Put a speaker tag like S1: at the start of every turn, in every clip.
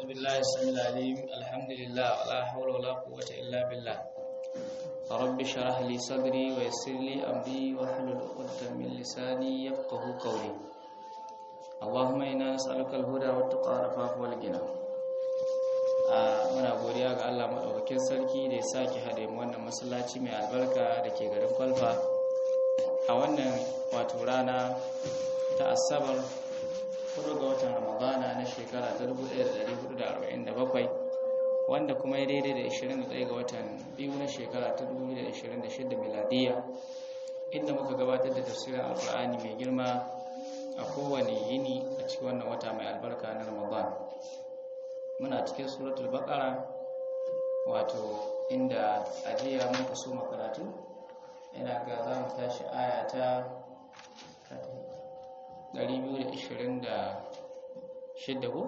S1: بالله السميع العليم الحمد لله ولا حول ولا قوة إلا بالله رب اشرح لي صدري ويسر لي أمري واحلل عقدة من لساني يفقه قولي اللهم إنا نسألك الهدى والتقى والعفاف والغنى muna godiya ga Allah maɗaukakin sarki da ya sake haɗe mu wannan masallaci mai albarka da ke garin kwalfa a wannan wato rana ta asabar 4 ga watan ramadana na shekara ta 1447 wanda kuma ya daidai da 21 ga watan biyu na shekara ta 2026 miladiya inda muka gabatar da tafsirin alkur'ani mai girma a kowane yini a cikin wannan wata mai albarka na ramadan muna cikin suratul baqara wato inda ajiya muka so makaratu ina ga za mu tashi aya ta 226 ko?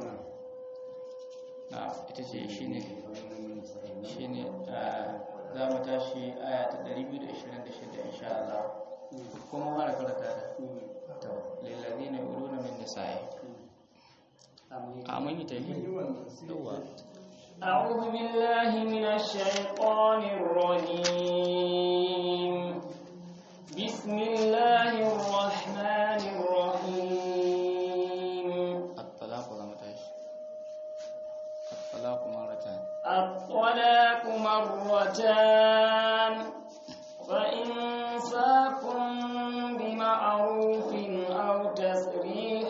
S1: na ita ce shi ne shi ne za mu tashi aya ta 226 insha Allah kuma mara karata ta lillazi na wuru na min nisa'i amin yi ta yi yawa
S2: أعوذ بالله من الشيطان الرجيم بسم الله الرحمن الرحيم
S1: الطلاق لما تعيش الطلاق مرتان
S2: الطلاق مرتان فإنساكم بمعروف أو تسريح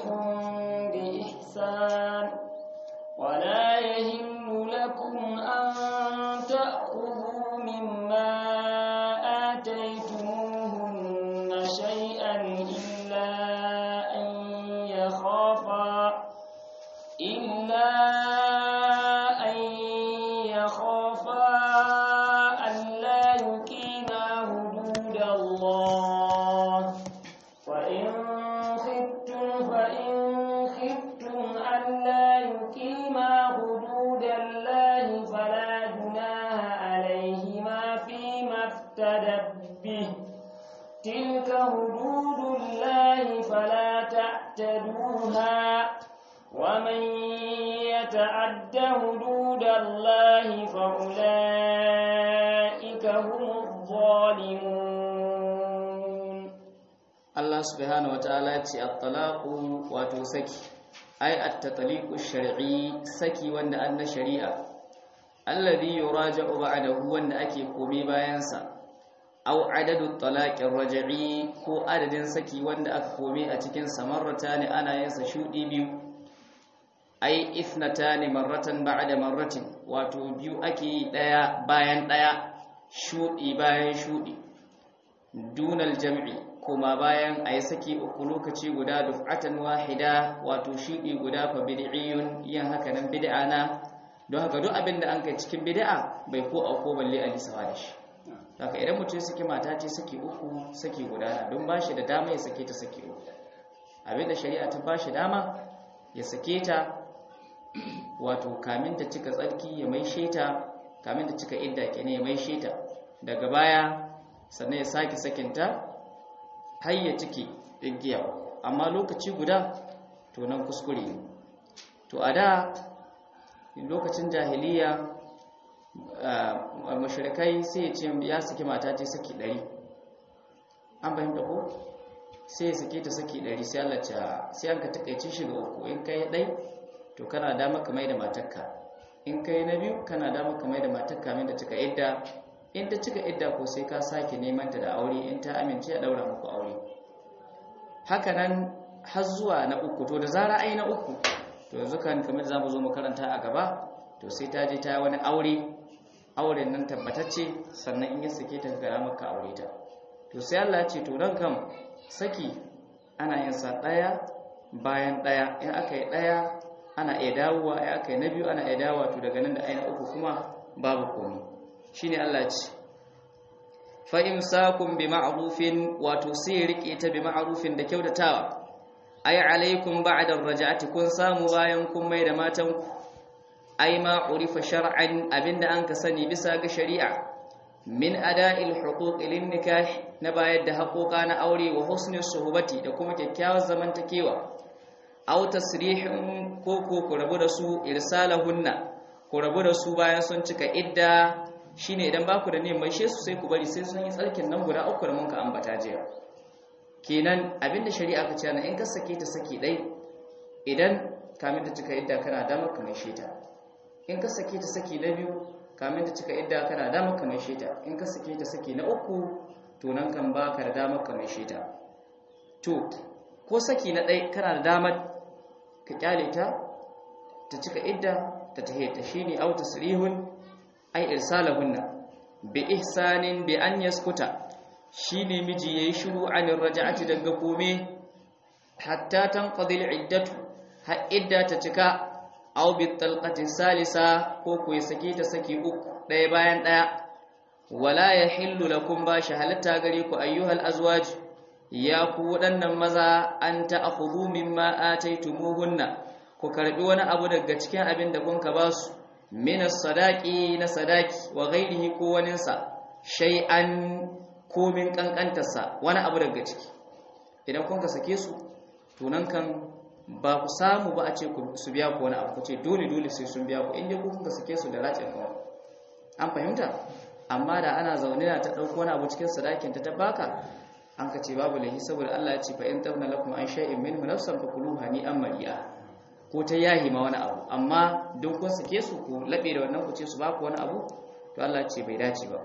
S2: بإحسان ولا يهل لكم أن تأخذوا مما آتيتموهن شيئا إلا أن يخافا إلا أن يخافا ألا يقيما حدود الله وإن خفتم فإن خفتم ألا يقيما حدود الله فلا جناح عليهما فيما افتدت به تلك حدود الله فلا تعتدوها ومن يتعد حدود الله فأولئك هم الظالمون
S1: Allah subhanahu wataala ce at-talaqu wato saki ai at-tatliqu shar'i saki wanda an na shari'a alladhi yuraja'u ba'dahu wanda ake komai bayan sa aw adadu talaqir raj'i ko adadin saki wanda aka komai a cikin samarratani ana yin sa shudi biyu ai ithnatani marratan ba'da marratin wato biyu ake yi daya bayan daya shudi bayan shudi dunal jam'i kuma bayan a yi saki uku lokaci guda duf'atan wahida wato shiɗi guda fa bid'iyun yin haka nan bid'a na don haka duk abin da an kai cikin bid'a bai ko auko balle a lisawa da shi haka idan mutum saki mata ce saki uku saki guda na don ba shi da dama ya sake ta saki uku abin da shari'a ta ba shi dama ya sake ta wato kamin ta cika tsarki ya mai sheta kamin ta cika idda kenan ya mai sheta daga baya sannan ya sake sakinta har ya cike igiya amma lokaci guda to nan kuskure ne to a da lokacin jahiliya mashirikai sai ya ce ya saki mata ce saki ɗari an fahimta ko sai ya sake ta saki ɗari sai Allah ce sai an ka takaice shi ga uku in kai ɗai to kana dama ka mai da matakka in kai na biyu kana dama ka mai da matakka min da cika idda in ta cika idda ko sai ka sake neman ta da aure in ta amince a daura muku aure haka nan har zuwa na uku to da zara ai na uku to yanzu kan kamar zamu zo mu karanta a gaba to sai ta je ta wani aure auren nan tabbatacce sannan in ya sake ta gara maka aure ta to sai Allah ya ce to dan kam saki ana yin sa daya bayan daya in aka yi daya ana iya dawowa in aka yi na biyu ana iya dawowa to daga nan da ai na uku kuma babu komai shine Allah ce fa imsakum bi ma'rufin wato sai rike ta bi ma'rufin da kyautatawa ay alaikum ba'da ar-raj'ati kun samu bayan kun mai da matan ku ay ma urifa shar'an abinda an ka sani bisa ga shari'a min ada'il huquq lin nikah na bayar da haƙoƙa na aure wa husni suhbati da kuma kyakkyawar zamantakewa aw tasrihun ko ko ku rabu da su irsalahunna ku rabu da su bayan sun cika idda shine idan baku da neman she su sai ku bari sai sun yi tsarkin nan guda uku da mun ka ambata jiya kenan abinda shari'a ka ce na in ka sake ta saki dai idan kamin ta cika idda kana damar ka mai sheta in ka sake ta saki na biyu kamin ta cika idda kana damar ka mai sheta in ka sake ta saki na uku to nan kan baka da damar ka mai sheta to ko saki na ɗai kana da damar ka kyale ta ta cika idda ta tahe ta shine au tasrihun ay irsalahunna bi ihsanin bi an yaskuta shine miji yayi shiru anir raj'ati daga kome hatta tanqadi iddatu har idda ta cika aw bi talqati salisa ko ku saki ta saki uku ɗaya bayan ɗaya wala yahillu lakum ba shi halatta gare ku ayyuhal azwaj ya ku waɗannan maza an ta'khudhu mimma ataytumuhunna ku karbi wani abu daga cikin abin da kun ka ba su min sadaqi na sadaki wa ghairihi ko waninsa shay'an ko min kankantarsa wani abu daga ciki idan kun ka sake su to nan kan ba ku samu ba a ce su biya ku wani abu ku ce dole dole sai sun biya ku inda ku kun ka sake su da racin kawai an fahimta amma da ana zaune na ta ɗauko wani abu cikin sadakin ta ta baka an ka ce babu lahi saboda Allah ya ce fa in tabna lakum an shay'in minhu nafsan fakuluha ni an mari'a ko ta yahi ma wani abu amma don kun sake su ku labe da wannan ku ce su baku wani abu to Allah ce bai dace ba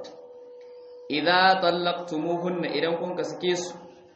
S1: idza tallaqtumuhunna idan kun ka sake su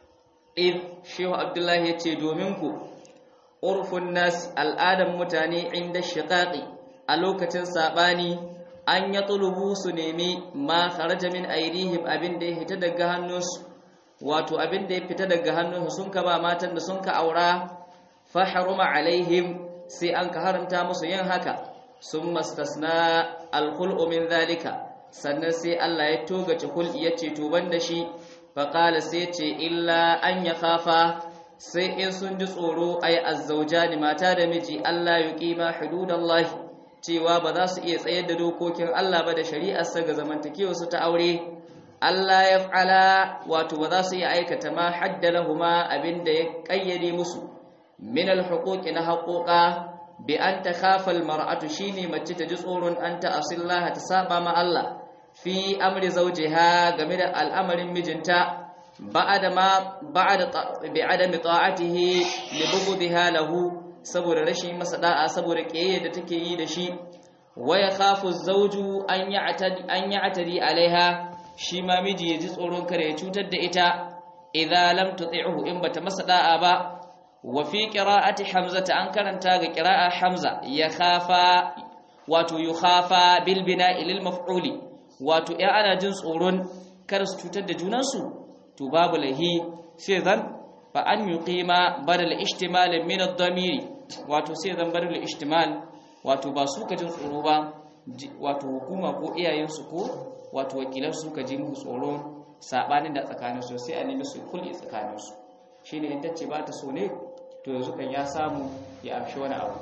S1: id shehu abdullahi yace domin ku urfun nas al'adan mutane inda shiqaqi a lokacin sabani an ya tulubu su nemi ma kharaja min aidihim abin da ya fita daga hannunsu wato abin da ya fita daga hannunsu sun ka ba matan da sun ka aura fa haruma alaihim sai an ka haramta musu yin haka sun mastasna alkhul'u min zalika sannan sai Allah ya togace hul'i ya ce to banda shi fa qala sai ce illa an ya khafa sai in sun ji tsoro ay azzawjani mata da miji Allah yuqima hududallahi cewa ba za su iya tsayar da dokokin Allah ba da shari'arsa ga zamantakewa su ta aure Allah ya fa'ala wato ba za su iya aikata ma haddalahuma abinda ya kayyade musu min alhuquqi na haƙoƙa bi an takhafa almar'atu shine mace ta ji tsoron an ta asillaha ta saba ma Allah fi amri zawjiha game da al'amarin mijinta ba'da ma ba'da bi'adami ta'atihi li bughdiha lahu saboda rashin masa da'a saboda kiyaye da take yi da shi waya khafu zawju an ya'tadi an ya'tadi alaiha shi ma miji ya ji tsoron kare ya cutar da ita idza lam tuti'hu in bata masa da'a ba wa fi qira'ati hamza an karanta ga qira'a hamza ya khafa wato yukhafa bil bina'i lil maf'uli wato ya ana jin tsoron kar su cutar da junansu to babu lahi sai zan fa an yuqima badal ishtimal min ad-damiri wato sai zan badal ishtimal wato ba su ka jin tsoro ba wato hukuma ko iyayensu ko wato wakilan su ka ji musu tsoro sabanin da tsakanin su sai a nemi su kulli tsakanin su shine in tace ba ta so ne to yanzu kan ya samu ya amshi wani abu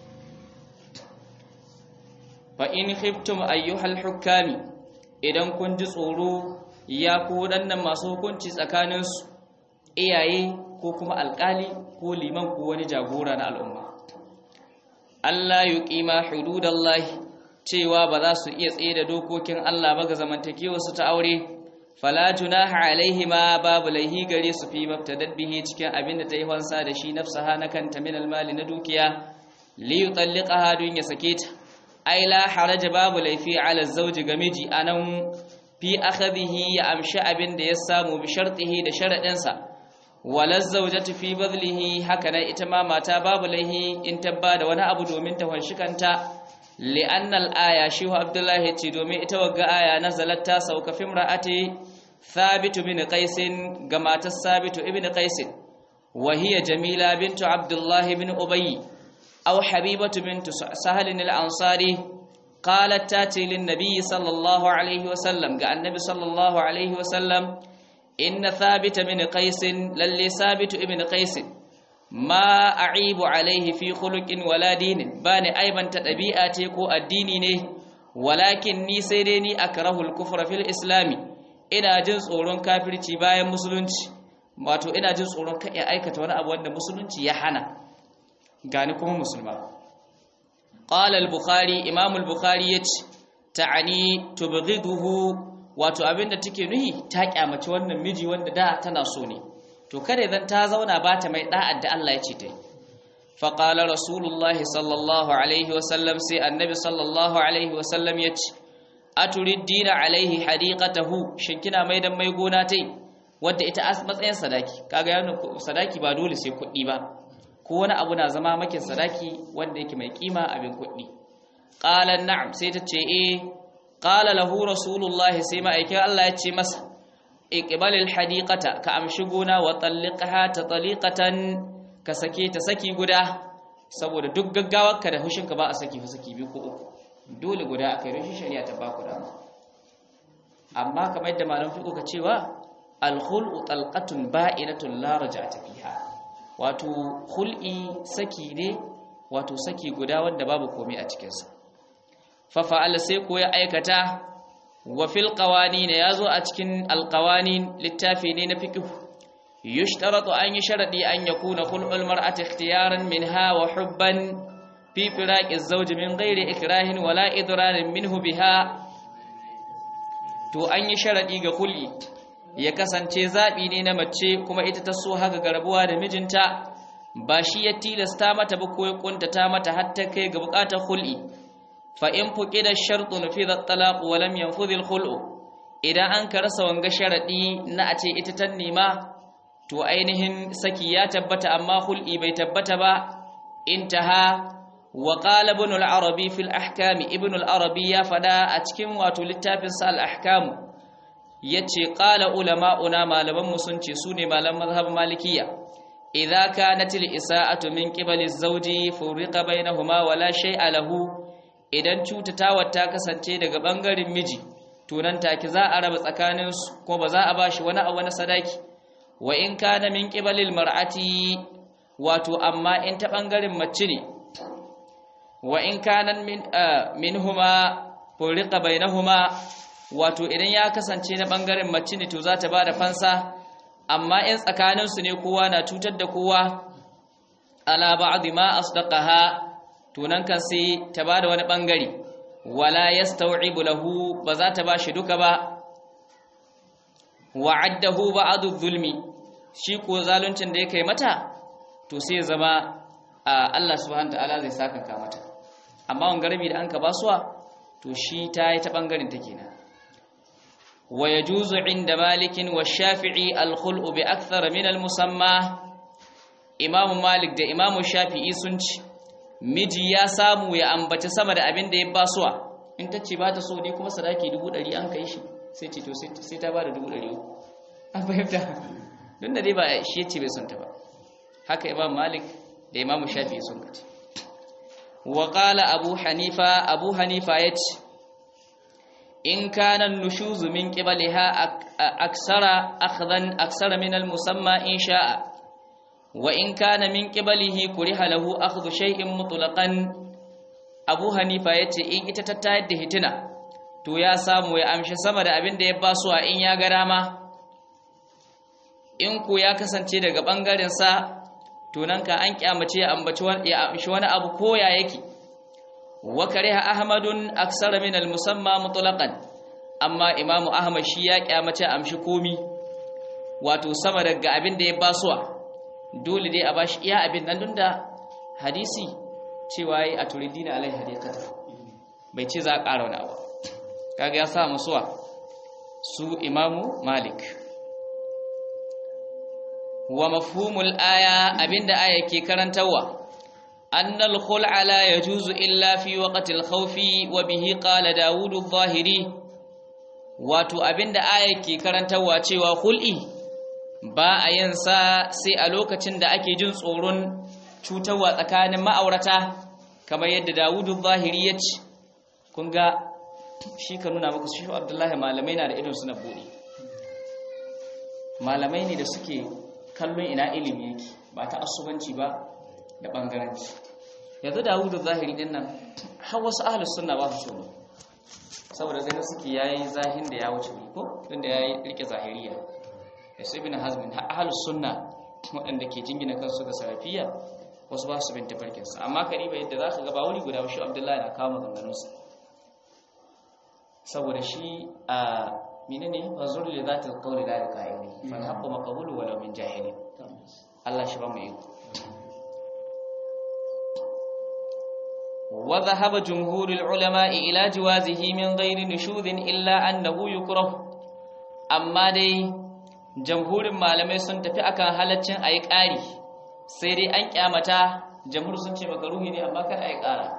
S1: fa in khiftum ayyuhal hukami idan kun ji tsoro ya ku waɗannan masu hukunci tsakaninsu iyaye ko kuma alƙali ko liman ko wani jagora na al'umma Allah yi ƙima hududallahi cewa ba za su iya tsaye da dokokin Allah ba ga zamantakewa su ta aure fala junaha alaihima babu laihi gare su fi mabtadad bihi cikin abin da ta yi wansa da shi nafsaha na kanta min almali na dukiya li yutalliqaha dun ya sake ta ai la haraja babu laifi ala zawji ga miji anan fi akhadhihi ya amshi abin da ya samu bi shartihi da sharadinsa wala zawjatu fi badlihi haka nan ita ma mata babu laihi in tabba da wani abu domin ta wanshi kanta li'anna al-aya shi Abdullah ya ce domin ita wagga aya nazalat ta sauka fi imra'ati Thabit bin Qais ga matar Thabit ibn Qais wa hiya Jamila bintu Abdullah ibn Ubay aw Habibatu bintu Sahal al-Ansari qalat tati lin-nabi sallallahu alaihi wa sallam ga annabi sallallahu alaihi wa sallam inna Thabit bin Qais lalle Thabit ibn Qais ma a'ibu alaihi fi khuluqin wala dinin bani aibanta dabi'a ce ko addini ne walakin ni sai dai ni akrahu al-kufra fil islami ina jin tsoron kafirci bayan musulunci wato ina jin tsoron kai aikata wani abu wanda musulunci ya hana gani kuma musulma qala al-bukhari imam al-bukhari yace ta'ani tubghiduhu wato abinda take nuhi ta kyamaci wannan miji wanda da tana so ne to kada idan ta zauna ba ta mai da'ar da Allah ya ce ta yi fa qala rasulullahi sallallahu alaihi wa sallam sai annabi sallallahu alaihi wa sallam yace aturiddina alaihi hadiqatahu shin kina mai dan mai gona tai wadda ita as matsayin sadaki kaga yana sadaki ba dole sai kuɗi ba ko wani abu na zama makin sadaki wanda yake mai kima abin kuɗi qala na'am sai ta ce eh qala lahu rasulullahi sai ma'aikin Allah ya ce masa iqbalil hadiqata ka amshi gona wa talliqha ta taliqatan ka sake ta saki guda saboda duk gaggawarka da hushinka ba a saki fa saki biyu ko uku dole guda akai rashin shari'a ta ba ku dama amma kamar yadda malam fiqo ka cewa al-khul'u talqatun ba'inatun la raj'ata fiha wato khul'i saki ne wato saki guda wanda babu komai a cikin sa fa fa'ala sai ko ya aikata wa fil qawanin yazo a cikin al-qawanin littafi ne na fiqh yushtaratu an yi sharadi an yakuna khul'ul mar'ati ikhtiyaran minha wa hubban fi firaqi az-zawj min ghairi ikrahin wala idrarin minhu biha to an yi sharadi ga kulli ya kasance zabi ne na mace kuma ita ta so haka garbuwa da mijinta ba shi ya tilasta mata ba ko ya kuntata mata har ta kai ga bukatar khul'i fa in fuqida shartu nufida at-talaq wa lam yanfudh al-khul'u idan an ka rasa wanga sharadi na a ce ita ta nema to ainihin saki ya tabbata amma khul'i bai tabbata ba intaha wa qala ibn al-arabi fi al-ahkam ibn al-arabi ya fada a cikin wato littafin sa al-ahkam yace qala ulama'una malaman mu sun ce sune malaman mazhab malikiyya idza kanat al-isa'atu min qibali az-zawji furiqa bainahuma wa la shay'a lahu idan cutatawa ta kasance daga bangaren miji to nan take za a raba tsakanin su ko ba za a bashi wani abu na sadaki wa in kana min qibalil mar'ati wato amma in ta bangaren mace ne wa in kana min minhuma furiqa bainahuma wato idan ya kasance na bangaren mace ne to za ta bada fansa amma in tsakanin su ne kowa na cutar da kowa ala ba'd ma asdaqaha to nan kan sai ta bada wani bangare wala yastaw'ibu lahu ba za ta bashi duka ba wa'addahu ba'du zulmi shi ko zaluncin da yake mata to sai zama Allah subhanahu ta'ala zai saka ka mata amma wangarbi da anka basuwa to shi ta yi ta bangaren ta kenan wa yajuzu inda malikin wa shafi'i al-khul'u bi akthar min al-musamma imamu malik da imamu shafi'i sun ci miji ya samu ya ambaci sama da abin da ya basuwa in ta ce ba ta so ne kuma sadaki dubu ɗari an kai shi sai ce to sai ta ba da dubu ɗari an fahimta don da dai ba shi yace bai son ta ba haka imam malik da imam shafi sun kace wa qala abu hanifa abu hanifa yace in kana nushuz min qibaliha aksara akhdan aksara min al musamma in sha'a wa in kana min qibalihi kuriha lahu akhdhu shay'in mutlaqan abu hanifa yace in ita ta tayar da hitina to ya samu ya amshi sama da abin da ya basuwa in ya ga dama in ku ya kasance daga ɓangaren sa tunan ka an kyamace ya ambaci ya amshi wani abu koya yake wa kariha ahmadun aksara min al-musamma mutlaqan amma imamu ahmad shi ya kyamace amshi komi wato sama daga abin da ya basuwa dole dai a bashi iya abin nan dunda hadisi cewa yi a turidina alai hadikata bai ce za a ƙara wani abu kaga ya sa musuwa su imamu malik wa mafhumul aya abinda aya ke karantawa annal khul'a la yajuzu illa fi waqtil khawfi wa bihi qala daud adh-dhahiri wato abinda aya ke karantawa cewa khul'i ba a yin sa sai a lokacin da ake jin tsoron cutarwa tsakanin ma'aurata kamar yadda Dawudu zahiri ya ce kun ga shi ka nuna maka shi Abdullahi malamai na da idon suna bude malamai ne da suke kallon ina ilimi yake ba ta asubanci ba da bangaranci yanzu Dawudu zahiri din nan har wasu ahlus sunna ba su so saboda ganin suke yayi zahin da ya wuce ko tunda yayi rike zahiriya da su ibn hazmin ahlus sunna waɗanda ke jingina kansu ga salafiya wasu ba su bin tafarkinsa amma kariba yadda za ka ga ba wuri guda shi abdullahi na kawo maganganunsa saboda shi a menene fazur li zati alqawli la yaqaili fal haqqu maqbulu walau min jahilin Allah shi ba mu yi wa dhahaba jumhur ulama ila jawazihi min ghairi nushudin illa annahu yukrah amma dai jamhurin malamai sun tafi akan halaccin ayi ƙari sai dai an kyamata jamhur sun ce makaruhi ne amma kada ayi ƙara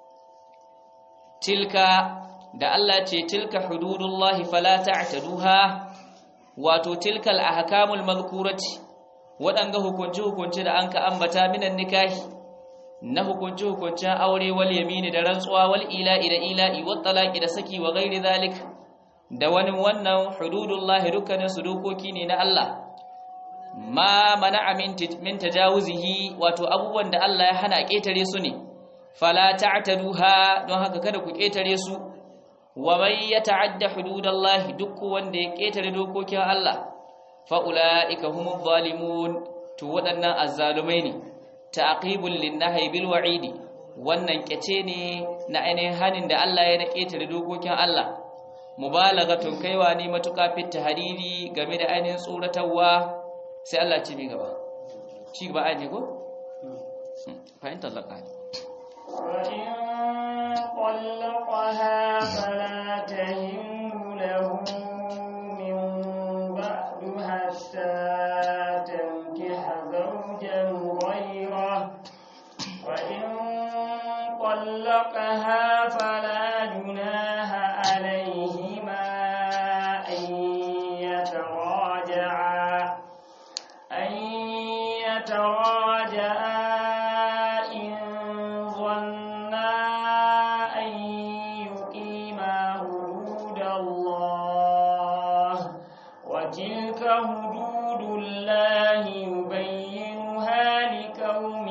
S1: tilka da Allah ce tilka hududullahi fala ta'taduha wato tilkal ahkamul madhkurati wadanga hukunci hukunci da anka ambata minan nikahi na hukunci hukuncin aure wal yamini da rantsuwa wal ila'i da ila'i wat talaqi da saki wa ghairi zalik da wani wannan hududullahi dukkanin su dokoki ne na Allah ma mana'a min min tajawuzihi wato abubuwan da Allah ya hana ketare su ne fala ta'taduha don haka kada ku ketare su wa man yata'adda hududallahi duk wanda ya ketare dokokin Allah fa ulaika humuz zalimun to waɗannan azzalumai ne ta'qibul linnahi bil wa'idi wannan kyace ne na ainihin hanin da Allah ya na ketare dokokin Allah mubalaghatun kaiwa ne matuka fit tahriri game da ainihin tsoratarwa sai Allah ce mi gaba ci gaba aje ko fahimtar zakani
S2: وإن طلقها فلا تهل له من بعد حتى تنكح زوجا غيره وإن طلقها فلا جناح عليهما أن يتراجعا أن يتراجعا إن ظنا أن يقيما حدود الله وتلك حدود الله يبينها لقوم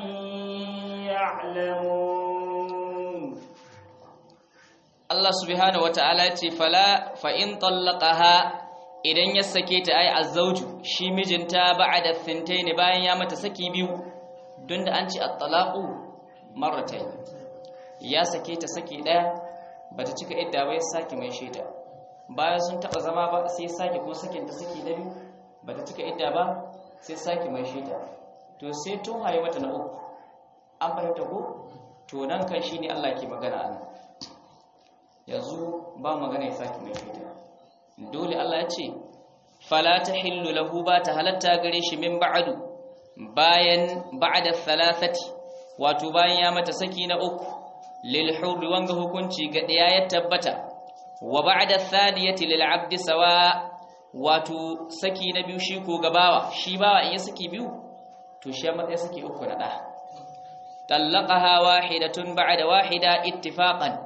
S2: يعلمون
S1: Allah subhanahu wata'ala ce fala fa in tallaqaha idan ya sake ta ai azzauju shi mijinta ba'da thintaini bayan ya mata saki biyu don da an ce at-talaqu marratayn ya sake ta saki daya bata cika idda ba ya saki mai sheta bayan sun taba zama ba sai saki ko sakin ta saki na biyu bata cika idda ba sai saki mai sheta to sai tun haye mata na uku an fahimta ko to nan kan shine Allah ke magana anan yanzu ba magana ya saki mai fita dole Allah ya ce fala tahillu lahu ba ta halatta gare shi min ba'du bayan ba'da thalathati wato bayan ya mata saki na uku lil hurri wanga hukunci ga daya ya tabbata wa ba'da thaniyati lil abdi sawa wato saki na biyu shi ko gabawa shi bawa in ya saki biyu to shi ya matsayi saki uku na da talaqaha wahidatun ba'da wahida ittifaqan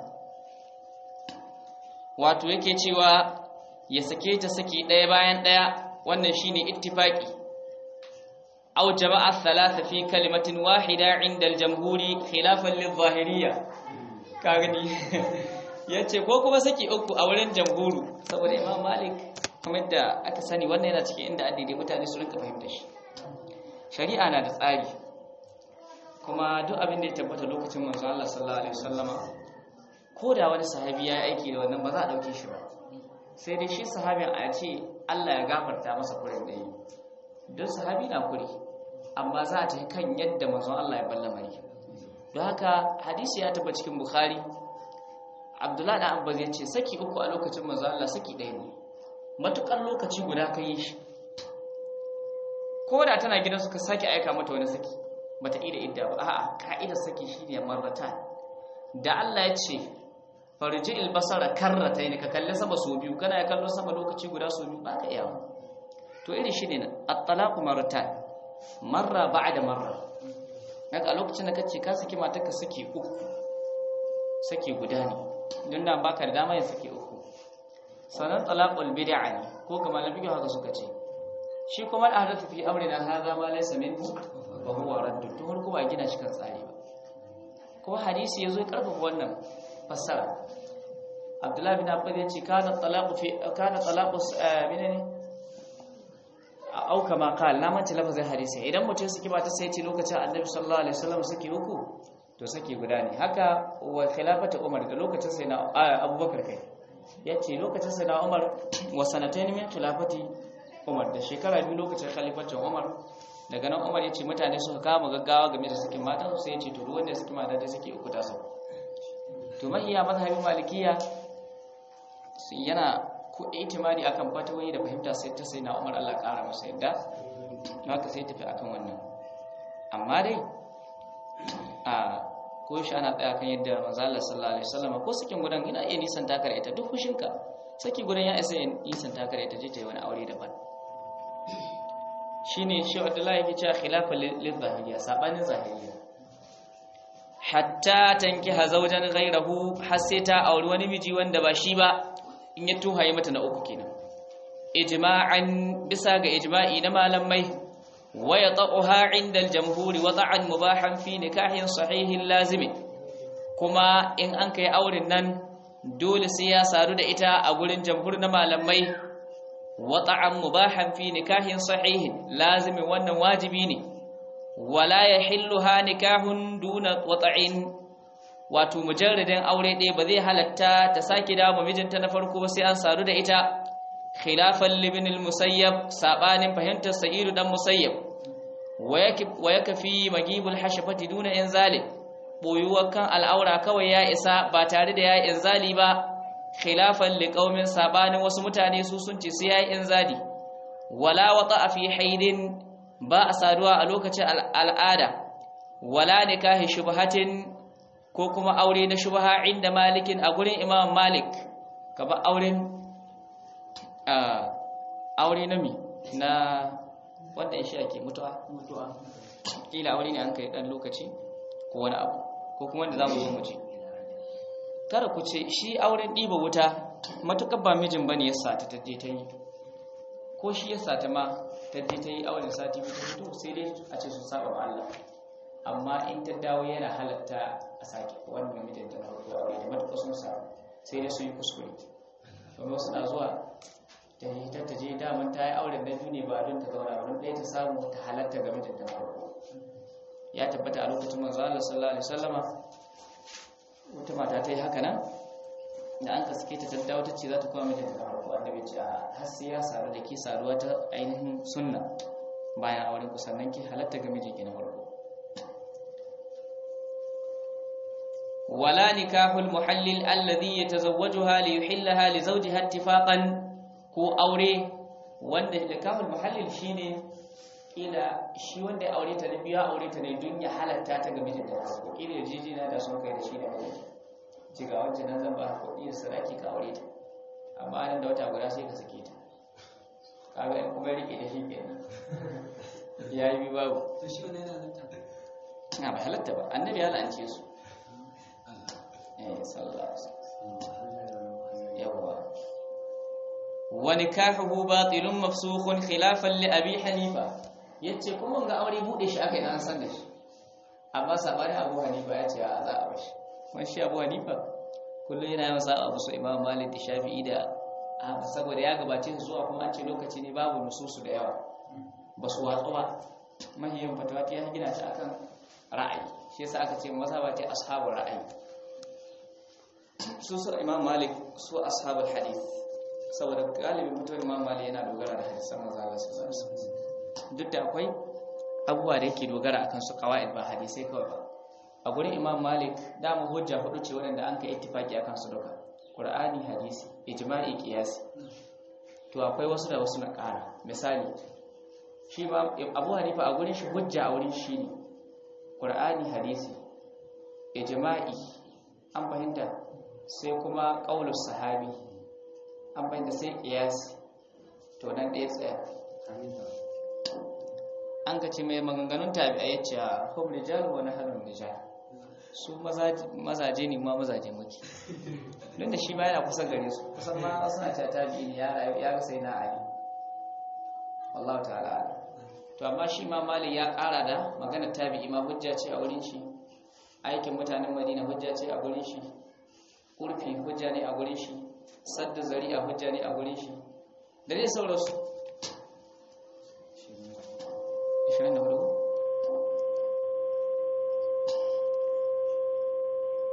S1: wato yake cewa ya sake ta saki ɗaya bayan ɗaya wannan shine ittifaqi aw jama'a thalatha fi kalimatin wahida 'inda al-jamhuri khilafan lil-zahiriyya kagani yace ko kuma saki uku a wurin jamhuru saboda Imam Malik kamar da aka sani wannan yana cikin inda addini mutane su rinka fahimta shi shari'a na da tsari kuma duk abin da ya tabbata lokacin manzo Allah sallallahu alaihi wasallama ko da wani sahabi ya aiki da wannan ba za a dauke shi ba sai dai shi sahabin a ce Allah ya gafarta masa kurin da yi don sahabi na kuri amma za a ta kan yadda manzon Allah ya balla mari don haka hadisi ya taba cikin bukhari abdullahi da abbas ya ce saki uku a lokacin manzon Allah saki ɗaya ne matukar lokaci guda ka yi shi ko da tana gidan suka sake aika mata wani saki bata ida idda ba a'a ka'idar saki shine marratan da Allah ya ce farji albasara karratayn ka kalle sama so biyu kana ya kallo sama lokaci guda so biyu baka iya to iri shine nan at-talaqu marratan marra ba'da marra daga lokacin da kace ka saki matarka saki uku saki guda ne don da baka da dama yin saki uku sanan talaqul bid'a ne ko kamar nabi haka suka ce shi kuma da hadathu fi amrina hadha ma laysa minhu fa huwa radd to har kuma gina shi kan tsari ba kuma hadisi yazo ya karfafa wannan fassara Abdullah bin Abbas ya ce kana talaqu fi kana talaqu menene a auka ma qal na manta lafazin hadisi idan mutum suke ba ta sai ce lokacin annabi sallallahu alaihi wasallam suke uku to saki guda ne haka wa khilafatu umar da lokacin sai na abubakar kai yace lokacin sai na umar wa sanatayn min khilafati umar da shekara biyu lokacin khalifatin umar daga nan umar yace mutane suka kama gaggawa game da sakin mata sai yace to duk wanda suke mata da suke uku ta sau to mahiya mazhabin malikiya yana ko itimadi akan fatawoyi da fahimta sai ta sai na umar Allah ƙara masa yadda haka sai tafi akan wannan amma dai a ko shi ana tsaya kan yadda manzo Allah sallallahu alaihi wasallam ko sakin gudan ina iya nisan takar ita duk fushinka saki gudan ya isa nisan takar ita je ta yi wani aure daban shine shi Abdullahi yake cewa khilafa lil zahiriya sabanin zahiriya hatta tankiha zawjan ghayrahu har sai ta auri wani miji wanda ba shi ba in ya tuhaye mata na uku kenan ijma'an bisa ga ijma'i na malamai wa yata'uha 'inda al-jamhur wada'an mubahan fi nikahin sahihin lazimi kuma in an kai auren nan dole sai ya sadu da ita a gurin jamhur na malamai wata'an mubahan fi nikahin sahihin lazimi wannan wajibi ne wala yahilluha nikahun duna wata'in wato mujarradin aure ɗaya ba zai halatta ta sake dawo mijinta na farko sai an sadu da ita khilafan libin musayyab sabanin fahimtar sa'idu dan musayyab wa yakfi magibul hashafati duna inzali boyuwar kan al'aura kawai ya isa ba tare da ya inzali ba khilafan liqaumin sabanin wasu mutane su sun ce sai ya inzali wala wata fi haidin ba a saduwa a lokacin al'ada wala nikahi shubhatin ko kuma aure na shubha inda malikin a gurin imam malik kaba auren aure na mi na wanda ya shi ake mutuwa mutuwa kila aure ne an kai dan lokaci ko wani abu ko kuma wanda zamu zo mu ji kada ku ce shi auren ɗiba wuta matukar ba mijin bane ya sata ta je ta yi ko shi ya sata ma ta je ta yi auren sati biyu ta fito sai dai a ce su saba ma Allah amma in ta dawo yana halatta a sake wannan mijin ta farko aure da matuƙa sun samu sai dai su yi kuskure domin wasu na zuwa ta yi ta je daman ta yi auren na biyu ne ba don ta zauna don ɗaya ta samu ta halatta ga mijin ta farko ya tabbata a lokacin manzo Allah sallallahu alaihi wasallama wata mata ta yi haka nan da an kaske ta daddawa ta ce za ta kuma mijin ta farko annabi ce a har sai ya saru da ke saruwa ta ainihin sunna bayan auren ku sannan ki halatta ga mijin ki na farko ولا نكاح المحلل الذي يتزوجها ليحلها لزوجها اتفاقا ko aure wanda nikahul muhallil shine kila shi wanda ya aure ta ne biya aure ta ne don ya halatta ta ga mijinta ko kila jijina da sun kai da shi da mijinta ci ga wancan nan zan ba kuɗi da sadaki ka aure ta amma nan da wata guda sai ka sake ta kaga in kuma rike da shi kenan yayi bi babu
S3: to shi wannan yana halatta
S1: na ba halatta ba annabi ya la'ance su eh sallallahu alaihi wasallam yawa wa nikahuhu batilun mafsukhun khilafan li abi hanifa yace kuma ga aure bude shi aka yi an san da shi amma sabani abu hanifa ya ce a za a bashi kuma shi abu hanifa kullum yana yawan sa'a musu imam malik da shafi'i da ahmad saboda ya gabace su zuwa kuma an ce lokaci ne babu nususu da yawa ba su watsu ba mahiyan fatawa ta ya gina ta akan ra'ayi shi yasa aka ce mazhaba ta ashabul ra'ayi su su imam malik su ashabul hadith saboda galibin mutuwar imam malik yana dogara da hadisan manzo Allah sallallahu alaihi wasallam duk da akwai abubuwa da yake dogara akan su qawaid ba hadisai kawai ba a gurin imam malik dama hujja hudu ce wadanda an kai ittifaki akan su duka qur'ani hadisi ijma'i qiyasi to akwai wasu da wasu na ƙara misali shi ba abu hanifa a gurin shi hujja a wurin shi ne qur'ani hadisi ijma'i an fahimta sai kuma qaulus sahabi an fahimta sai qiyasi to nan ɗaya tsaya an ka ce mai maganganun tabi'ai ya ce hum rijalu wa nahnu rijal su mazaje ne ma mazaje muke don da shi ma yana kusa gare su kusan ma suna ta tabi'i ne ya ga sai na ali wallahu ta'ala to amma shi ma mali ya kara da magana tabi'i ma hujja ce a wurin shi aikin mutanen madina hujja ce a gurin shi urfi hujja ne a gurin shi sadda zari'a hujja ne a gurin shi da dai sauransu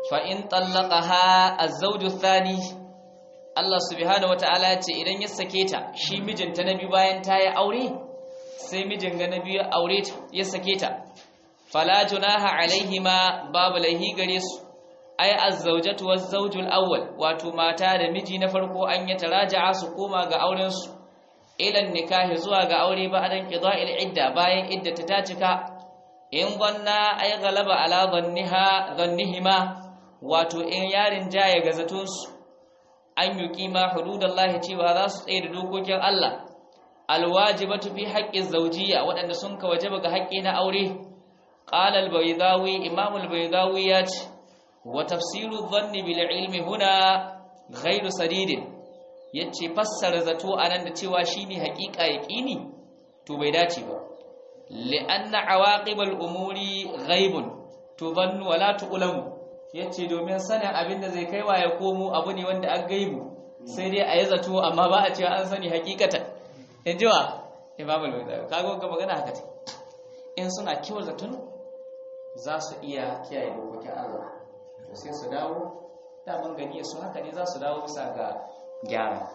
S1: fa in tallaqaha az-zawju thani Allah subhanahu wata'ala ya ce idan ya sake ta shi mijinta na biyu bayan ta yi aure sai mijin ga na biyu aure ta ya sake ta fala junaha alaihima babu laihi gare su ai az-zawjatu waz-zawjul awwal wato mata da miji na farko an yi taraja'a su koma ga auren su ilan nikahi zuwa ga aure ba adan qida'il idda bayan idda ta ta cika in gwanna ay galaba ala dhanniha dhannihima wato in yarin jaya ga zaton su an yuqima hududallahi cewa za su tsaye da dokokin Allah alwajibatu fi haqqi zawjiyya waɗanda sun ka wajaba ga haƙƙi na aure qala al-baydawi imam al-baydawi ya ce wa tafsiru dhanni bil ilmi huna ghairu sadidin yace fassara zato anan da cewa shine haƙiƙa yaqini to bai dace ba li'anna awaqibal umuri ghaibun tubannu wala tu'lamu yace domin sanin abin da zai kaiwa ya komo abu ne wanda an gaibu sai dai a yi zato amma ba a cewa an sani hakikatan in ji wa imam al-baydawi kago ga magana haka ce in suna kiwon zaton za su iya kiyaye dokokin Allah to sai su dawo daman gani su haka ne za su dawo bisa ga gyara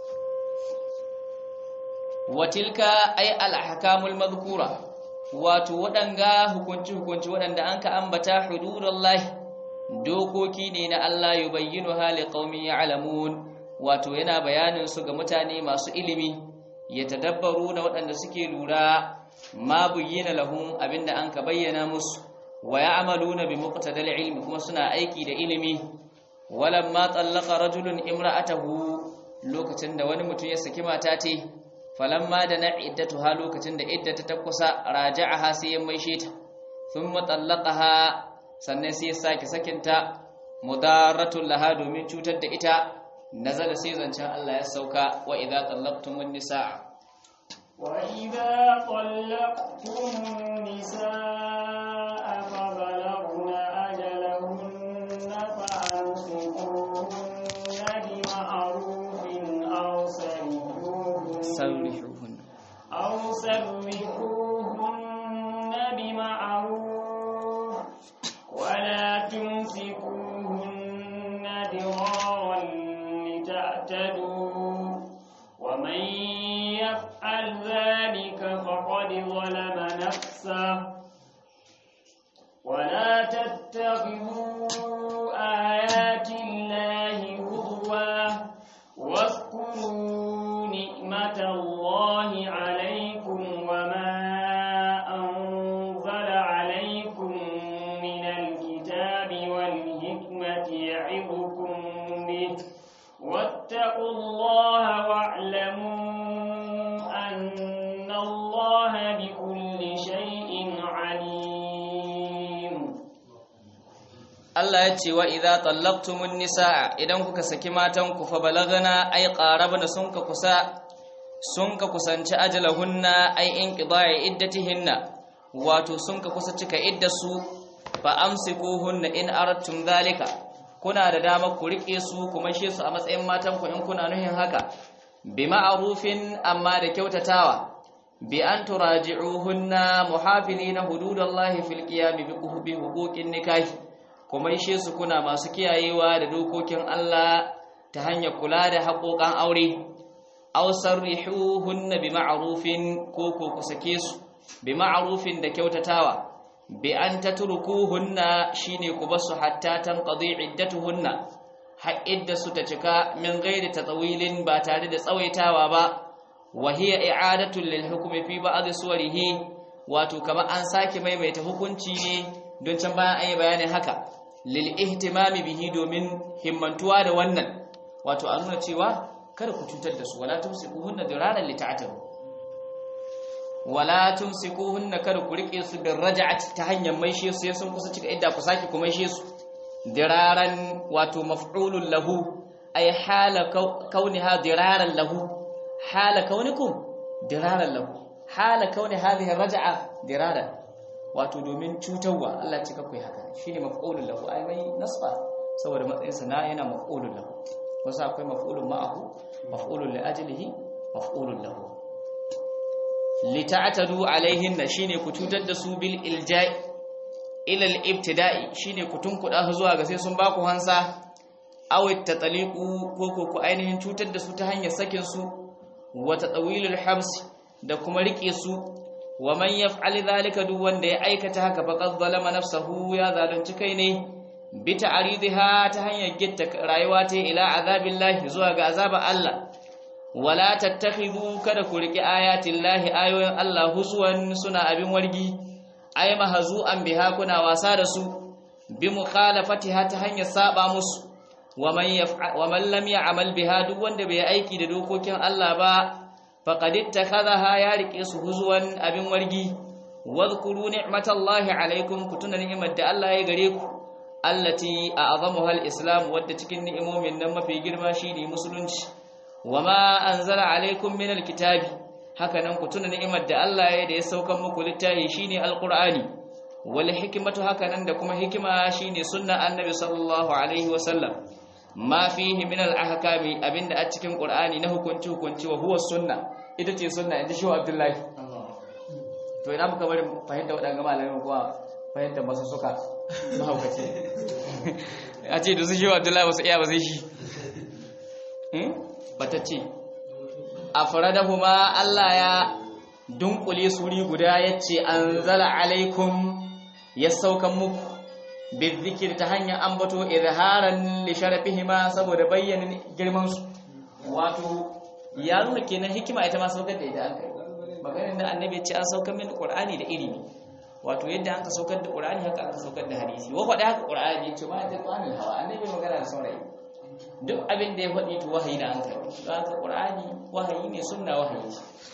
S1: watilka ay al-ahkamul madhkura wato waɗanga hukunci hukunci waɗanda an ka ambata hududullahi dokoki ne na Allah yubayyinu hali qaumin ya'lamun wato yana bayanin su ga mutane masu ilimi yatadabbaru na waɗanda suke lura ma buyyina lahum abinda an ka bayyana musu wa ya'maluna bi muqtadal ilmi kuma suna aiki da ilimi walamma tallaqa rajulun imra'atahu lokacin da wani mutum ya saki mata ce falamma da na iddatuha lokacin da iddata ta kusa raja'aha sai ya maishe ta thumma tallaqaha sannan sai ya sake sakinta mudarratul laha domin cutar da ita nazala sai zancen Allah ya sauka wa idza tallaqtumun nisaa
S2: wa idza tallaqtumun nisaa fa balaghna ajalahunna fa amsikuhunna bi ma'rufin aw
S1: sarrihuhun
S2: aw sarrihuhunna bi ma'ruf ولا تمسكوهن ضرارا لتعتدوا ومن يفعل ذلك فقد ظلم نفسه ولا تتخذوا آيات الله هزوا واذكروا نعمة الله عليكم وما أنزل عليكم من الكتاب والحكمة يعظكم به واتقوا الله واعلموا أن الله بكل شيء عليم
S1: Allah ya ce wa idza tallaqtumun nisaa idan kuka saki matan ku fa balagana ay qarabna sun ka kusa sun ka kusanci ajalahunna ay inqida'i iddatihinna wato sun ka kusa cika iddasu fa amsikuhunna in aradtum dhalika kuna da dama ku rike su kuma she su a matsayin matan ku in kuna nuhin haka bi ma'rufin amma da kyautatawa bi an turaji'uhunna muhafilina hududallahi fil qiyam bi huquqin nikahi kuma ishe su kuna masu kiyayewa da dokokin Allah ta hanyar kula da haƙoƙan aure aw sarrihuhunna bi ma'rufin ko ko ku sake su bi ma'rufin da kyautatawa bi an tatrukuhunna shine ku basu hatta tanqadi iddatuhunna har idda su ta cika min ghairi tatawilin ba tare da tsawaitawa ba wa hiya i'adatu lil hukmi fi ba'd suwarihi wato kamar an sake maimaita hukunci ne don can bayan an yi bayanin haka lil ihtimami bihi domin himmantuwa da wannan wato a nuna cewa kada ku cutar da su wala tumsikuhunna diraran lita'tabu wala tumsikuhunna kada ku rike su bin raj'ati ta hanyar maishe su sai sun kusa cika idda ku saki ku maishe su diraran wato maf'ulun lahu ay hala kauniha diraran lahu hala kaunikum diraran lahu hala kauni hadhihi raj'a diraran wato domin cutarwa Allah ya cika ku haka shine maf'ulun lahu ai mai nasba saboda matsayin sa na yana maf'ulun lahu wasu akwai maf'ulun ma'ahu maf'ulun li ajlihi maf'ulun lahu lita'tadu alaihin shine ku cutar da su bil ilja'i ila al-ibtida'i shine ku tunkuda zuwa ga sai sun baku hansa aw at-tataliqu ko ko ku ainihin cutar da su ta hanyar sakin su wa tatawilul habs da kuma rike su wa man yaf'al dhalika duk wanda ya aikata haka faqad zalama nafsahu ya zalunci kai ne bi ta'ridiha ta hanyar gitta rayuwa ta ila azabillahi zuwa ga azabar Allah wala tattakhidhu kada ku riki ayatillahi ayoyin Allah huswan suna abin wargi ay mahzu'an biha kuna wasa da su bi mukhalafatiha ta hanyar saba musu wa man yaf'al wa man lam ya'mal biha duk wanda bai aiki da dokokin Allah ba faqad ittakhadha ya rike su huzwan abin wargi wadhkuru ni'matallahi alaikum kutuna ni'mat da Allah ya gare ku allati a'zamuha al-islam wadda cikin ni'imomin nan mafi girma shine musulunci wama anzala alaikum min al-kitabi hakanan kutuna ni'imar da Allah ya da ya saukan muku littafi shine al-qur'ani wal hikmatu hakanan da kuma hikima shine sunna annabi sallallahu alaihi wasallam ma fihi min al-ahkami abinda a cikin qur'ani na hukunci hukunci wa huwa sunna ita ce sunna inda shi Abdullahi to ina muka bari fahimta waɗanga malamin kuwa fahimta masu suka mahaukaci a ce da su shi Abdullahi wasu iya ba sai shi batacce a faradahuma Allah ya dunkule suri guda yace anzala alaikum ya saukan muku bizikir ta hanyar ambato izharan li sharafihima saboda bayyanin girman su wato ya nuna kenan hikima ita ma saukar da ita an kai maganin da annabi ce an saukar min qur'ani da ilimi wato yadda an ka saukar da qur'ani haka aka saukar da hadisi wa faɗa haka qur'ani ya ce ma ta qur'ani hawa annabi magana da saurayi duk abin da ya faɗi to wahayi da an kai don haka qur'ani wahayi ne sunna wahayi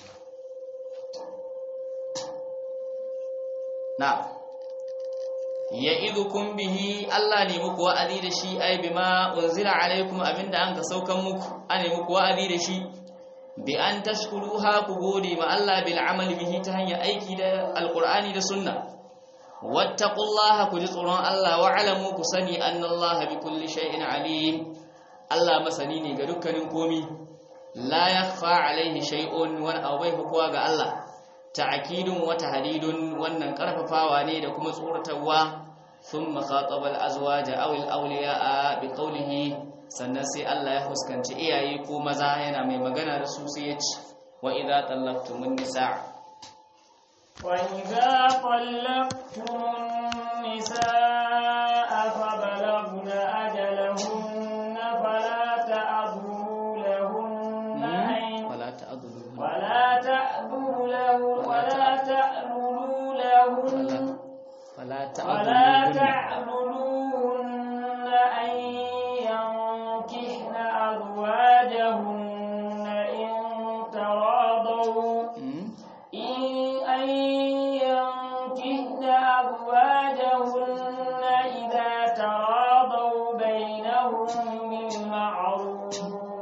S1: na ya'idukum bihi Allah ne muku wa'azi da shi ai bima unzila alaikum abinda an ka saukan muku ane muku wa'azi da shi bi an tashkuruha ku gode ma Allah bil amali bihi ta hanyar aiki da alqur'ani da sunna wattaqullaha ku ji tsoron Allah wa alamu ku sani annallaha bi kulli shay'in alim Allah masani ne ga dukkanin komi la yakhfa alaihi shay'un wa abai hukuwa ga Allah ta'kidun wa tahdidun wannan karfafawa ne da kuma tsoratarwa thumma khataba al-azwaja aw al-awliya'a bi qawlihi sannan sai Allah ya fuskanci iyaye ko maza yana mai magana da su sai ya ce wa idza tallaqtumun nisa'
S2: wa idza tallaqtumun nisaa fa balagna ajalahunna fala ta'dhu lahunna ay
S1: wala ta'dhuru
S2: ولا تأذوا له ولا تأذلوا لهن
S1: wala
S2: ولا
S1: ta'dhuru
S2: تعذلوهن أن ينكحن أزواجهن إن تراضوا إن أن ينكحن أزواجهن إذا تراضوا بينهم بالمعروف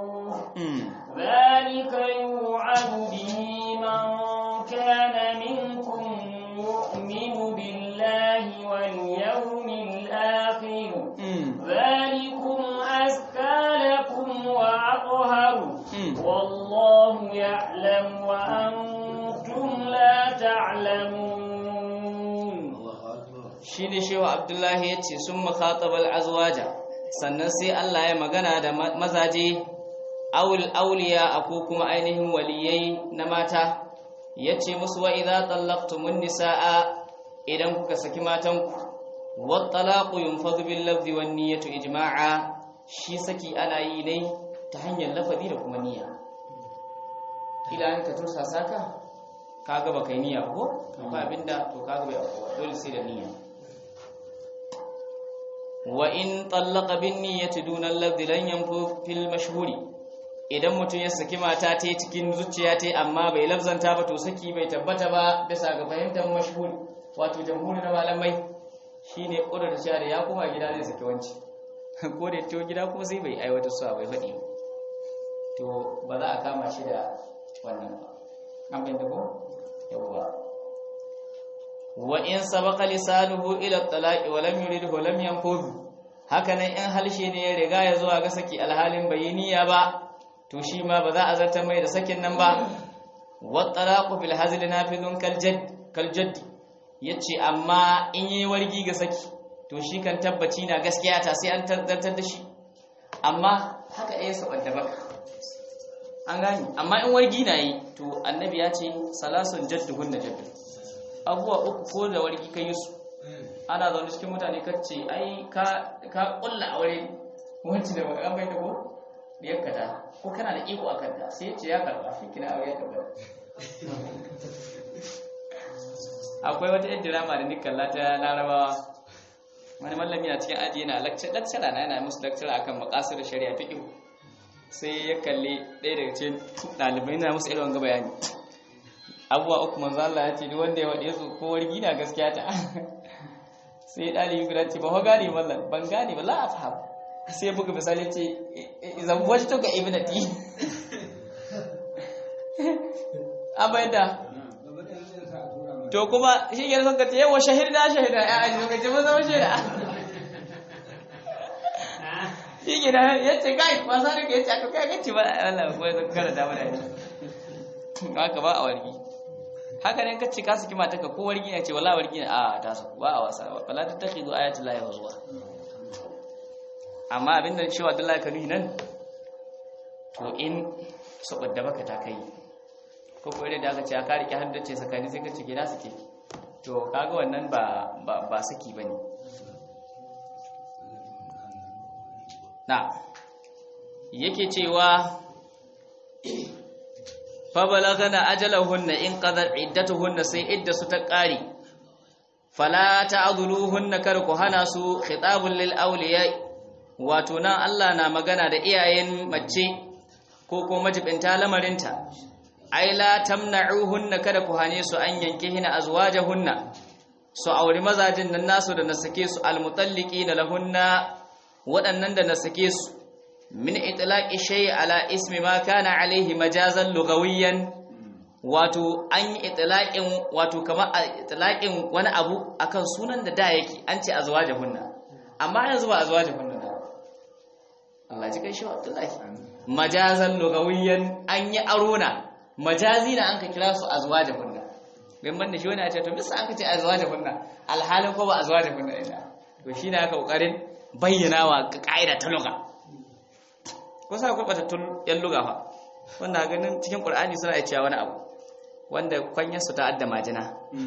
S2: ذلك يوعد به من كان منكم يؤمن بالله واليوم الآخر ذلكم أزكى لكم وأطهر والله يعلم وأنتم لا تعلمون
S1: shi ne shewa abdullahi ya ce sun makhatabal azwaja sannan sai Allah ya magana da ma- mazaje awul auliya a ko kuma ainihin waliyai na mata ya ce musu wa idza tallaqtumun nisaa idan kuka saki matanku wat talaqu yunfadhu bil lafzi wan niyyatu ijma'a shi saki ana yi ne ta hanyar lafazi da kuma niyya idan ka tursa saka kaga baka yi niyya ko akwai abinda to kaga bai auku dole sai da niyya wa in tallaqa bin niyyati duna alladhi lan yanfu fil mashhuri idan mutum ya saki mata ta cikin zuciya ta amma bai lafzanta ba to saki bai tabbata ba bisa ga fahimtar mashhuri wato jamhuri na malamai shine kudur da shari'a ya kuma gida zai saki wanci ko da to gida kuma sai bai aiwatar su bai faɗi ba to ba za a kama shi da wannan ba an bayyana ko yawwa wa in sabaqa lisanuhu ila at-talaqi wa lam yuridhu lam yanfudh hakanan in halshe ne ya riga ya zuwa ga saki alhalin bayiniya ba to shi ma ba za a zartar mai da sakin nan ba wa talaqu fil hazl nafidun kal jadd kal jadd yace amma in yi wargi ga saki to shi kan tabbaci na gaskiya ta sai an tabbatar da shi amma haka ɗaya saban da baka an gani amma in wargi na yi to annabi ya ce salasun jadduhun da jaddu abubuwa uku ko da wargi kan yi su ana zaune cikin mutane kacce ai ka ka kulla aure wanci da baka bai da ko da yakka ta ko kana da iko akan ta sai ce ya karba shi kina aure ya karba akwai wata yadda drama da nikalla ta larabawa wani mallami na cikin aji yana lecture na yana musu lecture akan maqasid shari'a fiqh sai ya kalli ɗaya daga cikin ɗalibai na musu irin wanga bayani abuwa uku manzo Allah ya ce duk wanda ya wade su ko wargi na gaskiya ta sai ɗalibi guda ce ba ho gane mallan ban gane ba la afham sai buga misali ce idan wajto ka ibnati abaida to kuma shi ke son ka ce yawa shahida shahida ya aji ka ce mun zama shaida shi ke da ya ce kai ba sa rike ya ce aka kai gaci ba Allah ko ya kara da mana ne haka ba a wargi haka ne kace ka saki mata ka ko wargi ne ce wallahi wargi ne a ta su ba a wasa ba fala tattakhidu ayati llahi huzwa amma abinda cewa Abdullahi kanu nan to in saboda baka ta kai ko ko da aka ce ka rike haddace sakani sai ka ce gida suke to kaga wannan ba ba saki bane na yake cewa fa balagana ajalahunna in qadar iddatuhunna sai idda su ta kare fala ta'dhuluhunna kar ku hana su khitabul lil awliya wato nan Allah na magana da iyayen mace ko ko majibinta lamarinta ai la tamna'uhunna kada ku hane su an yanke hina azwajahunna su auri mazajin nan nasu da nasake su almutalliqina lahunna waɗannan da nasake su min itlaqi shay ala ismi ma kana alaihi majazan lugawiyan wato an yi itlaqin wato kamar itlaqin wani abu akan sunan da da yake an ce azwajahunna amma yanzu ba azwajahunna Allah ji kai shi Abdullahi majazan lugawiyan an yi arona majazi na an ka kira su azwaja kunna bin banda shi wani ya ce to bisa aka ce azwaja kunna alhalin ko ba azwaja kunna ina to shi ne aka kokarin bayyana wa ka'ida ta lugha ko sai akwai batattun yan lugha fa wanda ganin cikin qur'ani suna iya cewa wani abu wanda kwanyar su ta adda majina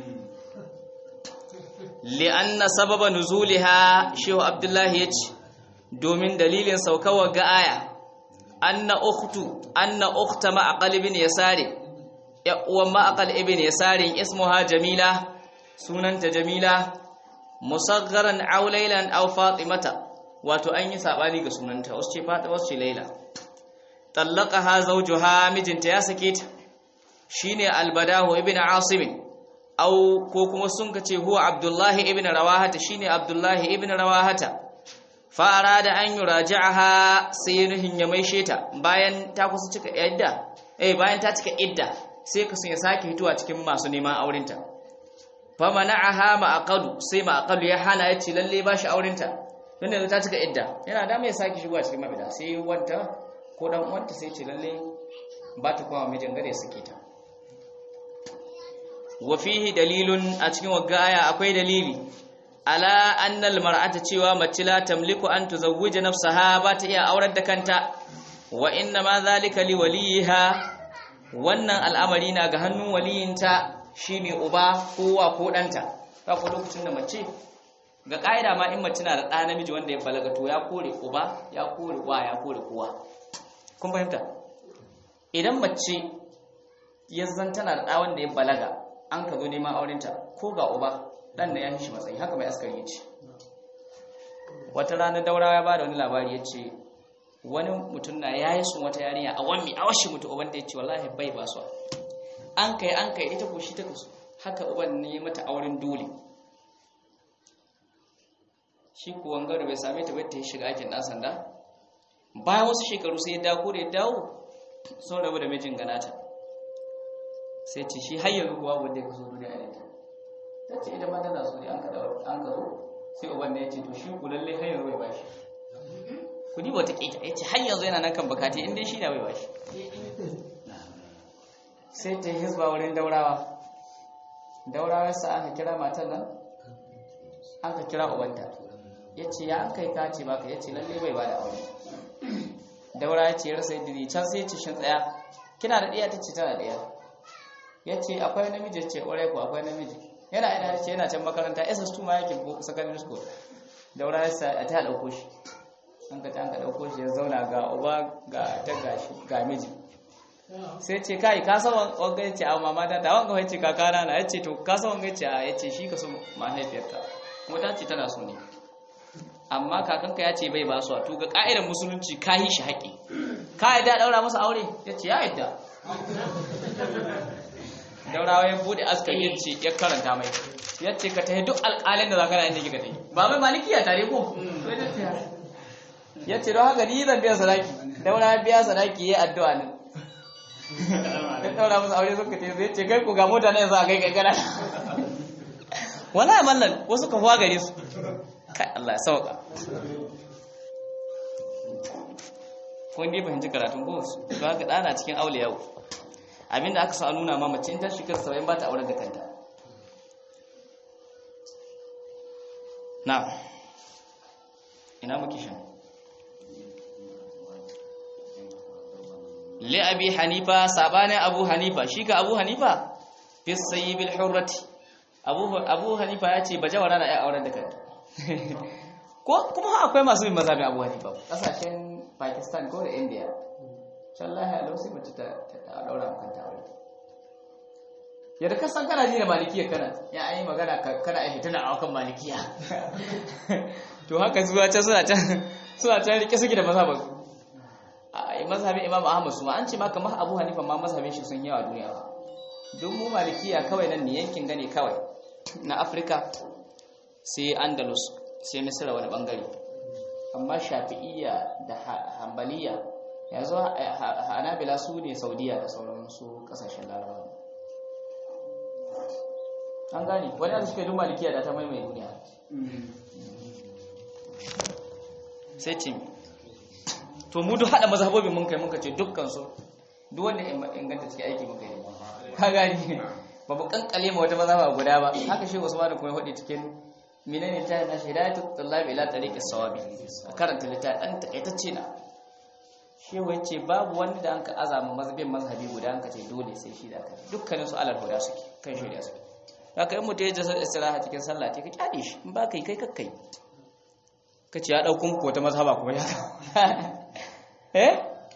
S1: li'anna sababa nuzuliha shehu abdullahi yace domin dalilin saukawar ga aya anna ukhtu anna ukhta ma'aqal ibn yasari ya uwan ma'aqal ibn yasari ismuha jamila sunanta jamila musaggaran aw laylan aw fatimata wato an yi sabani ga sunanta wasu ce fatima wasu ce layla tallaqaha zawjuha mijinta ya sake ta shine albadahu ibn asim aw ko kuma sun kace huwa abdullahi ibn rawahata shine abdullahi ibn rawahata fara da an yi raji'aha sai nuhin ya maishe ta bayan ta kusa cika idda eh bayan ta cika idda sai ka sun ya sake hituwa cikin masu neman aurenta fa mana'aha ma'aqalu sai ma'aqalu ya hana ya ce lalle ba shi aurenta tunda yanzu ta cika idda yana da mai sake shigowa cikin mabida sai wanta ko dan uwanta sai ce lalle ba ta kuma mijin gare suke ta wa fihi dalilun a cikin wagaya akwai dalili ala annal mar'ata cewa mace la tamliku an tuzawwija nafsaha ba ta iya aurar da kanta wa inna ma zalika li waliha wannan al'amari na ga hannun waliyinta shine uba kowa ko danta ta ko lokacin da mace ga kaida ma in mace na da ɗa namiji wanda ya balaga to ya kore uba ya kore wa ya kore kowa kun fahimta idan mace ya tana da ɗa wanda ya balaga an ka zo neman aurenta ko ga uba dan da ya shi matsayi haka mai askari ya ce wata rana daurawa ya bada wani labari ya ce wani mutum na ya yi sun wata yarinya a wani a washe mutu uban da ya ce wallahi bai ba su an kai an kai ita ko shi ta kasu haka uban ne mata auren dole shi ko wangare bai same ta bai ta shiga aikin dan sanda bayan wasu shekaru sai ya dawo da ya dawo sun rabu da mijin ganata sai ce shi har yanzu kuwa wanda ya kaso duniya ne ta ta ce ita ma tana so ne an ka an ka zo sai uban da ya ce to shi ku lalle har yanzu bai bashi ku ni wata kita ya ce har yanzu yana nan kan bukati in dai shi na bai bashi sai ta yi hisba wurin daurawa daurawar sa aka kira matan nan aka kira ubanta yace ya an kai ka ce baka yace lalle bai bada aure daura ya ce ya rasa yadda can sai ce shin tsaya kina da ɗiya ta ce tana ɗiya ya ce akwai namiji ce ƙwarai ko akwai namiji yana ina ce yana can makaranta ss2 ma yake ko secondary school daura ya sa a ta ɗauko shi an ka ta an ka ɗauko shi ya zauna ga uba ga ta gashi ga miji sai ce kai ka san wanga ya ce a mama ta ta wanga ya ce kakana na ya ce to ka san wanga ya ce a ya ce shi ka so mahaifiyarka kuma ta ce tana so ne amma kakanka ya ce bai ba su to ga ka'idar musulunci ka yi shi haƙi ka yadda daura masa aure ya ce ya yadda daurawa ya bude askari ya ce ya karanta mai ya ce ka tafi duk alƙalin da za ka na inda kika tafi ba mai malikiya tare ko ya ce don haka ni zan biya sadaki daura biya sadaki ya addu'a ne ya daura masa aure suka ce zai ce kai ku ga mota ne za a kai kai gana wallahi mallan wasu ka fuwa gare su kai Allah ya sauka kun dai fahimci karatun ko to haka dana cikin aure yau abinda aka sa nuna ma mace ta shekar 70 ba ta aure da kanta na ina muke shan li abi hanifa sabani abu hanifa shi ka abu hanifa fi sayyibil hurrati abu abu hanifa ya ce bajawara na ya aure da kanta ko kuma akwai masu bin mazhabin Abu Hanifa kasashen Pakistan ko da India wallahi a lausi mace ta ta daura kanta aure yadda ka san kana ji da malikiya kana ya ayi magana kana ai tana a kan malikiya to haka zuwa can suna can suna can rike suke da mazhabin a mazhabin Imam Ahmad su ma an ce ma kamar Abu Hanifa ma mazhabin shi sun yawa duniya don mu malikiya kawai nan ne yankin gane kawai na Afirka sai Andalus sai misira wani bangare amma shafi'iyya da hambaliya yanzu hanabila su ne saudiya da sauran su kasashen larabawa an gani wani da suke duma likiya da ta maimai duniya sai ce to mu duk hada mazhabobin mun kai mun kace dukkan su duk wanda inganta cikin aiki muka yi ka gani ba mu kankale ma wata mazhaba guda ba haka shi Usman kuma ya hudi cikin menene ta na hidayatu tullabi ila tariqis sawabi karanta littafin dan takaitacce na shehu yace babu wanda da anka azama mazhabin mazhabi guda anka ce dole sai shi da aka dukkanin su alal huda suke kan shari'a suke haka in mutum ya jasar istiraha cikin sallah ce ka kyale shi in ba kai kai kakkai ka ce ya dauko muku wata mazhaba kuma ya eh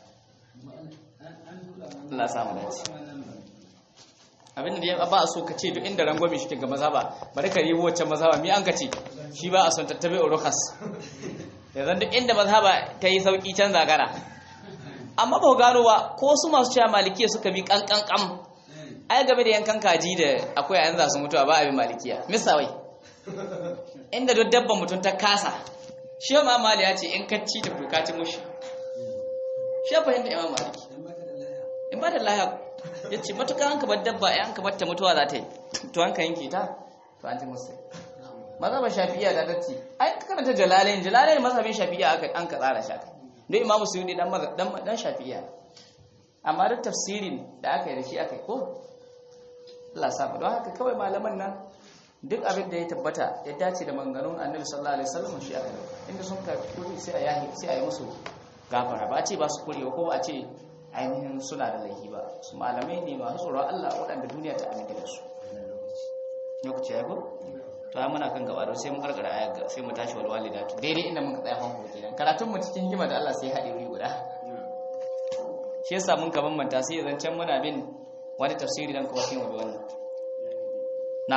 S1: Allah samu dace abinda da ya ba a so ka ce duk inda rangwame shi ga maza ba bari ka ribo wacce maza ba mi an ka ce shi ba a son tattabe urukas yanzu duk inda maza ba ta yi sauki can zagara amma ba gano ba ko su masu cewa malikiya suka bi kankankam ai game da yankan kaji da akwai a yanzu su mutuwa ba abin malikiya misawai inda duk dabban mutum ta kasa shi ma mali ya ce in kacci ta kuka ci mushi shi fahimta imam maliki in ba da lahiya ya ce matuƙa an kamar dabba ya an kamar ta mutuwa za ta yi to an ka yanke ta to an ci musu maza ba shafi'iya da datti ai ka karanta jalalain jalalain mazhabin shafi'iya aka an ka tsara shaka don imamu suyudi dan dan dan shafi'iya amma duk tafsirin da aka yi da shi aka yi ko Allah sa don haka kawai malaman nan duk abin da ya tabbata ya dace da maganganun annabi sallallahu alaihi wasallam shi aka dauka inda sun ka kuri sai a yahi sai a yi musu gafara ba a ce ba su kurewa ko a ce ainihin suna da laifi ba su malamai ne masu tsoron Allah waɗanda duniya ta aminta da su lokaci ya ko to ai muna kan gaba da sai mu karkara ayar ga sai mu tashi wal walidatu daidai inda muka tsaya fanko kenan karatun mu cikin hikima da Allah sai haɗe wuri guda shi yasa mun ka bambanta sai zancen muna bin wani tafsiri dan kawai sai mu bi wannan na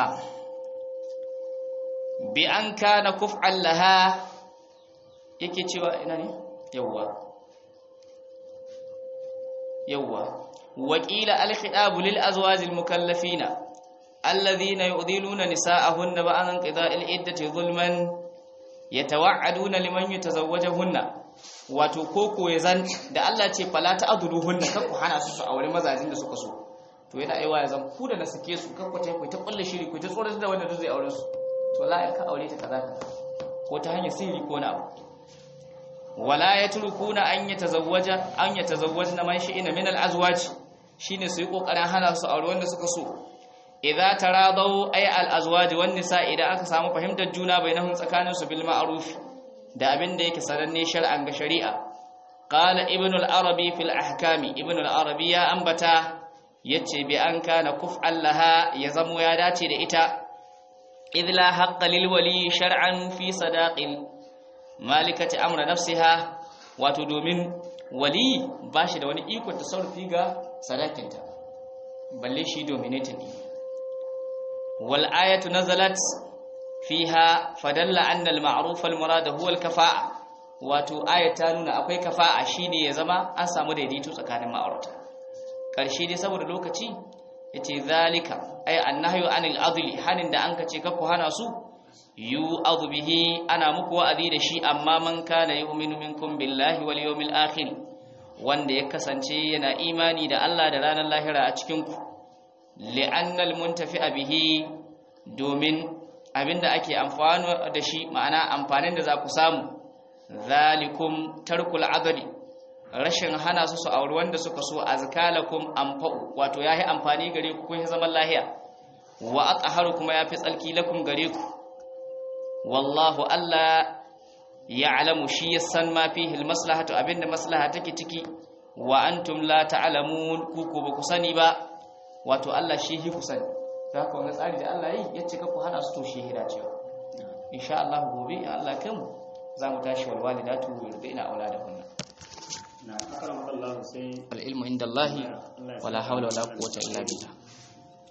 S1: bi an kana kuf'an laha yake cewa ina ne yawwa yawwa wakila al-khitabu lil azwajil mukallafina alladhina yu'dhiluna nisa'ahunna ba'an qida'il iddati zulman yatawa'aduna liman yatazawwajuhunna wato koko yazan da Allah ce fala ta'dhuluhunna kakku hana su su aure mazajin da suka so to yana aiwa yazan ku da na sake su kakku ta ku ta kulle shiri ku ta tsoron da wanda zai aure su to la ka aure ta kaza kaza ko ta hanyar sirri ko na abu wala yatrukuna an yatazawwaja an yatazawwajna man shi'ina min al-azwaj shine su yi kokarin hana su aure wanda suka so idza taradaw ay al azwaj wan nisa idan aka samu fahimtar juna bainahum tsakanin su bil ma'ruf da abin da yake sananne shar'an ga shari'a qala ibn al arabi fil ahkami ibn al arabi ya ambata yace bi an kana kuf'an laha ya zamo ya dace da ita idh la haqqa lil wali shar'an fi sadaqil malikati amra nafsiha wato domin wali bashi da wani iko tasarrufi ga sadakinta balle shi dominating wal ayatu nazalat fiha fadalla anna al ma'ruf al murad huwa al kafa'a wato ayat ta nuna akwai kafa'a shine ya zama an samu daidaito tsakanin ma'aurata karshe dai saboda lokaci yace zalika ay annahyu anil adli hanin da anka ce kakku hana su yu bihi ana muku wa'azi da shi amma man kana yu'minu minkum billahi wal yawmil akhir wanda ya kasance yana imani da Allah da ranar lahira a cikin ku li'anna al muntafi'a bihi domin abinda ake amfano da shi ma'ana amfanin da za ku samu zalikum tarkul adli rashin hana su su auri wanda suka so azkalakum anfa'u wato yayi amfani gare ku kun zaman lahiya wa aqharu kuma yafi tsalki lakum gare ku wallahu alla ya'lamu shi yasan ma fihi almaslahatu abinda maslaha take ciki wa antum la ta'lamun ku ko ba ku sani ba wato Allah shi hi ku sani da haka wannan tsari da Allah yi yace ka ku hana su to shi hira cewa insha Allah gobe in Allah kai mu za mu tashi wal walidatu yurdina auladahunna
S4: na akaram Allah sai
S1: al ilmu inda Allah wala hawla wala quwwata illa billah